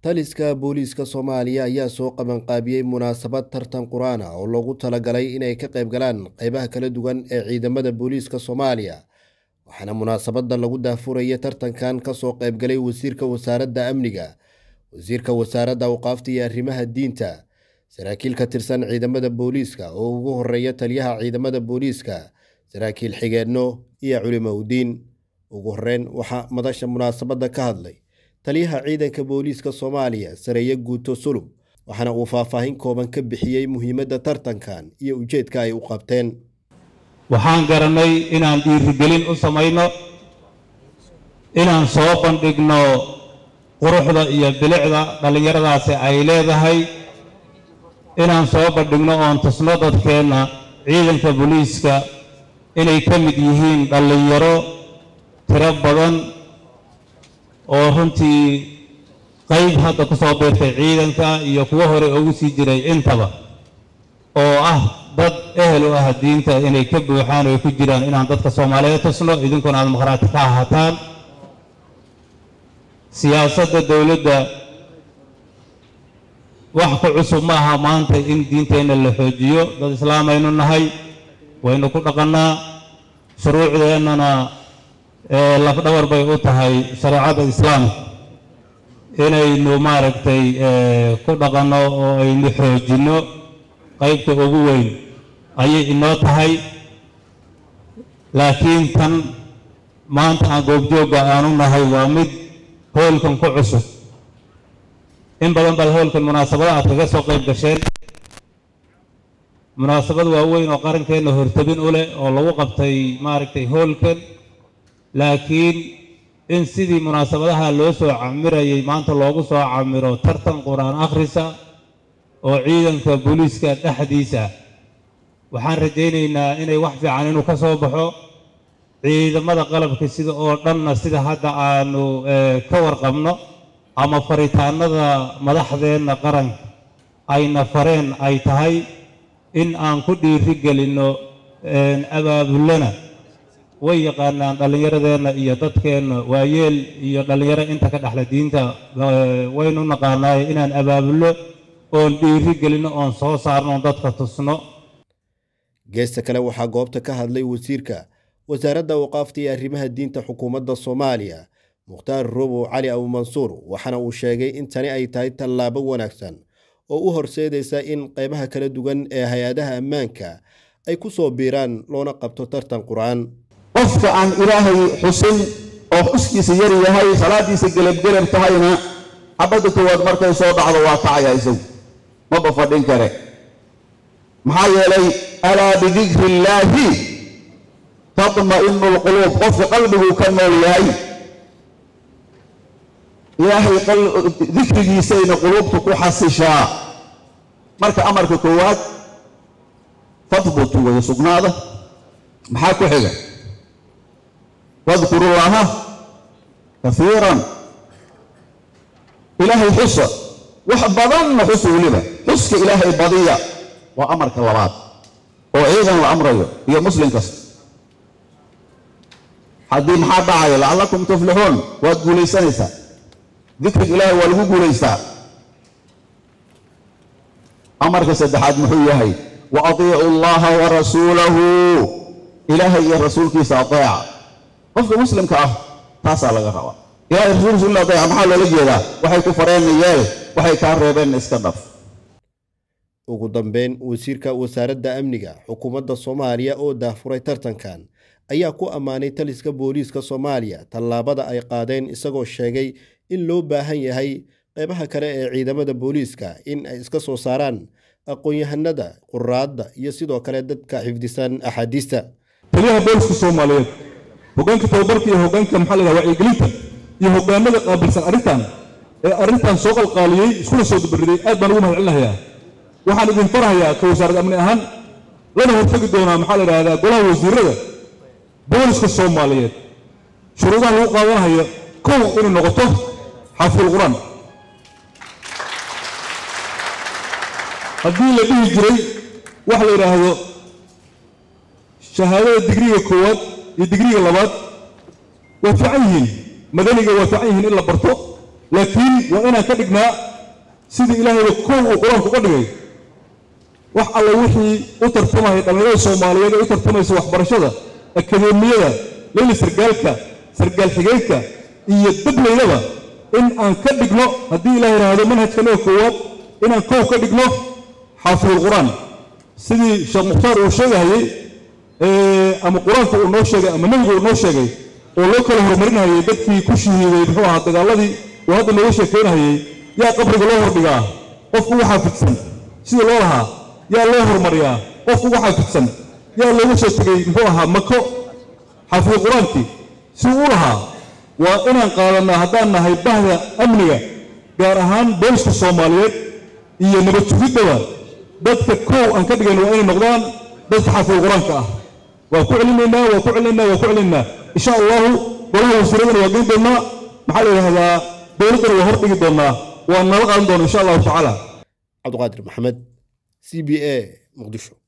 taliska booliiska soomaaliya ayaa soo qabanqaabiyey munaasabad tartan qur-aan ah oo loogu talagalay inay ka qayb galaan qeybaha kala duwan ee ciidamada booliiska soomaaliya waxaana munaasabada lagu daafuraya tartankan kasoo qaybgalay wasiirka wasaaradda amniga wasiirka wasaaradda awqaafta iyo arrimaha diinta saraakiil ka tirsan ciidamada booliiska oo ugu horeeya taliyaha ciidamada booliiska saraakiil xigeenno iyo culimowdiin ugu horeyn waxaa madasha munaasabadda ka hadlay taliyaha ciidanka booliiska soomaaliya sareeye guuto sulub waxaana uu faahfaahin kooban ka bixiyey muhiimadda tartankan iyo ujeedka ay u qabteen waxaan garanay inaan dhiirigelin u samayno inaan soo bandhigno quruxda iyo bilicda dhallinyaradaasi ay leedahay inaan soo bandhigno oon tusno dadkeenna ciidanka booliiska inay ka mid yihiin dhallinyaro tiro badan oo runtii qayb hadda ku soo biirtay ciidanka iyo kuwo hore ugu sii jiray intaba oo ah dad ehel u ah diinta inay ka buuxaan oo ay ku jiraan inaan dadka soomaaliyeed tusno idinkuna aada maqhraati ka ahataan siyaasadda dowladda wax ku cusub ma aha maanta in diinteenna la xoojiyo dad islaamaynu nahay waynu ku dhaqannaa shuruucdeennana lafdhabar bay u tahay shareecadda islaamka inaynu maaragtay ku dhaqanno oo aynu xoojinno qaybta ugu weyn ayay inoo tahay laakiin tan maanta aan goobjoogga aanu nahay waa mid hoolkan ku cusub in badan baad hoolkan munaasabada aad kaga soo qayb gasheen munaasabad waaweyn oo qarankeenna hortabin u leh oo lagu qabtay maaragtay hoolkan laakiin in sidii munaasabadaha loo soo camirayay maanta loogu soo camiro tartan qur-aan akhrisa oo ciidanka booliiska dhexdiisa waxaan rajaynaynaa inay wax fiican inuu ka soo baxo ciidamada qalabka sida oo dhanna sida hadda aanu ka warqabno ama faritaanada madaxdeenna qaranka ayna fareen ay tahay in aan ku dhiiri gelinno abaabulana way yaqaanaan dhallinyaradeenna iyo dadkeenna waayeel iyo dhallinyaro inta ka dhexla diinta waynu naqaanaaye inaan abaabulno oon dhiiri gelinno oon soo saarno oon dadka tusno geesta kale waxaa goobta ka hadlay wasiirka wasaaradda awqaafta iyo arrimaha diinta xukuumadda soomaaliya mukhtaar robow cali abumansuur waxaana uu sheegay in tani ay tahay tallaabo wanaagsan oo u horseedaysa in qaybaha kala duwan ee hay-adaha ammaanka ay ku soo biiraan loona qabto tartan qur-aan qofka aan ilaahay xusin oo xuskiisa yar yahay salaadiisa gelabgelab tahayna xabadda koowaad markay soo dhacdo waa kacaya isagu maba fadhin kare maxaa yeelay alaa bidikri illaahi tadma'inu lquluub qofka qalbiguu ka nool yahay ilaahay dikrigiisayna quluubtu ku xasishaa marka amarka koowaad fadbutu wada sugnaada maxaa ku xiga wadkuru llaha kafiiran ilaahay xusa wax badanna xusa weliba xuska ilaahay badiya waa amarka labaad oo ciidan la amrayo iyo muslim kasta haddii maxaa dhacaya lacallakum tuflixuun waad guulaysanaysaa dikriga ilaahay waa lagu guulaystaa amarka saddexaad muxuu yahay wa atiicu allaha wa rasuulahu ilaahay iyo rasuulkiisa ateeca qofka muslimka ah taasaa laga rabaa ilahay rasuulkiisa ila ateeca maxaa loola jeedaa waxay ku fareenna yeel waxay kaa reebeenna iska dhaf ugu dambeyn wasiirka wasaaradda amniga xukuumadda soomaaliya oo daafuray tartankan ayaa ku ammaanay taliska booliiska soomaaliya tallaabada ay qaadeen isagoo sheegay in loo baahan yahay qeybaha kale ee ciidamada booliiska in ay iska soo saaraan aqoon-yahanada quraadda iyo sidoo kale dadka xifdisan axaadiista taliyaha booliska soomaaliyeed hoggaanka tababarka iyo hoggaanka maxaa la yidhaha wacyigelinta iyo hoggaanada qaabilsan arrintan ee arrintan soo qalqaaliyey iskuna soo dabariday aad baan ugu mahad celinayaa waxaan idin farahayaa ka wasaarad amni ahaan lana hortagi doonaa maxaa la yidhahdaa golaha wasiirada booliska soomaaliyeed shuruudaha lagu qaadanayo kow inay noqoto xaaful qur-aan haddii la dhihi jiray wax la yidhaahdo shahaadada digriga koowaad iyo digriga labaad waa fiican yihiin madaniga waa fiican yihiin in la barto laakiin waa inaan ka dhignaa sidii ilaahayba kow uu qur-aanku uga dhigay wax alla wixii u tartamaya dhallinyarada soomaaliyeed ee u tartamaysa waxbarashada akadeemiyada leyli sargaalka sargaal xigeenka iyo dablaydaba in aan ka dhigno haddii ilaah yidhaahdo manhajkanaga koowaad inaan kow ka dhigno xaafidulqur-aan sidii sheekh mukhtaar uu sheegahayey ama qur-aanka uu noo sheegay ama nebigu uu noo sheegay oo loo kala horumarinayay dadkii ku shahiiday muxuu ahaa dagaaladii uu hadda nooga sheekeynahayey yaa qabriga loo hordhigaa qofku ugu xaafidsan sida loo lahaa yaa loo horumariyaa qofku ugu xaafidsan yaa looga soo tegey muxuu ahaa mako xaafid qur-aankii si uu u lahaa waa inaan qaadanaa haddaan nahay bahda amniga gaar ahaan booliska soomaaliyeed iyo nabad sugiddaba dadka kow aan ka dhigan waa inay noqdaan dadka xaafid qur-aanka ah waa ku celinaynaa waa ku celinaynaa waa ku celinaynaa insha allahu golaha wasiiradana waa geyn doonnaa maxaa la yidhahdaa dowladdana waa hordhigi doonnaa waa nala qaadan doona insha allahu tacaala cabdiqaadir maxamed c b a muqdisho